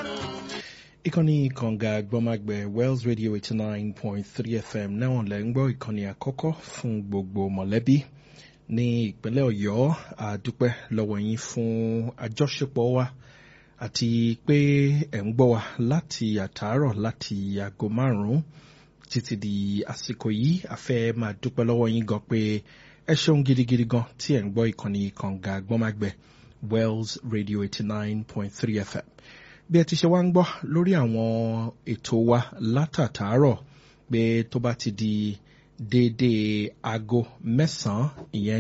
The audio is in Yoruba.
ìkànnì kànga gbọ́mágbẹ́ wells radio eighty nine point three fm náà lẹ́ ń gbọ́ ìkànnì àkọ́kọ́ fún gbogbo mọ̀lẹ́bí ní ìpínlẹ̀ ọ̀yọ́ àdúpẹ́ lọ́wọ́ yín fún àjọṣepọ̀ wa àti pé ẹ̀ ń gbọ́ wa láti àtàárọ̀ láti aago márùn-ún títí di àsìkò yìí a fẹ́ máa dúpẹ́ lọ́wọ́ yín gan pé ẹ ṣeun gidigidi gan tí ẹ̀ ń gbọ́ ìkànnì kànga gbọ́mágbẹ́ wells radio eighty nine point three fm bí ẹ ti ṣe wá ń gbọ́ lórí àwọn ètò wa látàtàárọ̀ pé tó bá ti di déédéé aago mẹ́sàn-án ìyẹn